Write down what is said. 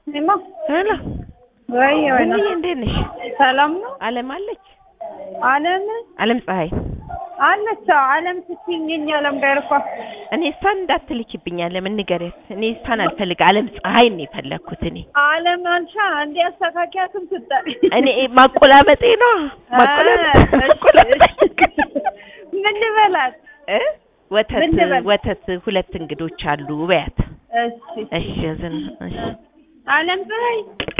እማ ሄሎ ወይ ወይ ቡንዬ እንዴት ነሽ? ሰላም ነው። አለም አለች? አለም አለም ፀሐይ አለች። አዎ፣ አለም ስትይኝ የእኛ አለም ጋር እኮ እኔ እሷን እንዳትልኪብኝ አለም ንገሪያት። እኔ እሷን አልፈልግ አለም ፀሐይ ነው የፈለግኩት እኔ አለም አልሻ እንዴ አስተካኪያትም ስጠ እኔ ማቆላመጤ ነው ማቆላመጤ እ፣ ማቆላመጤ ምን ልበላት? እ ወተት ምን ልበል? ወተት ሁለት እንግዶች አሉ በያት። እሺ እሺ ዝም እሺ አለም ፀሐይ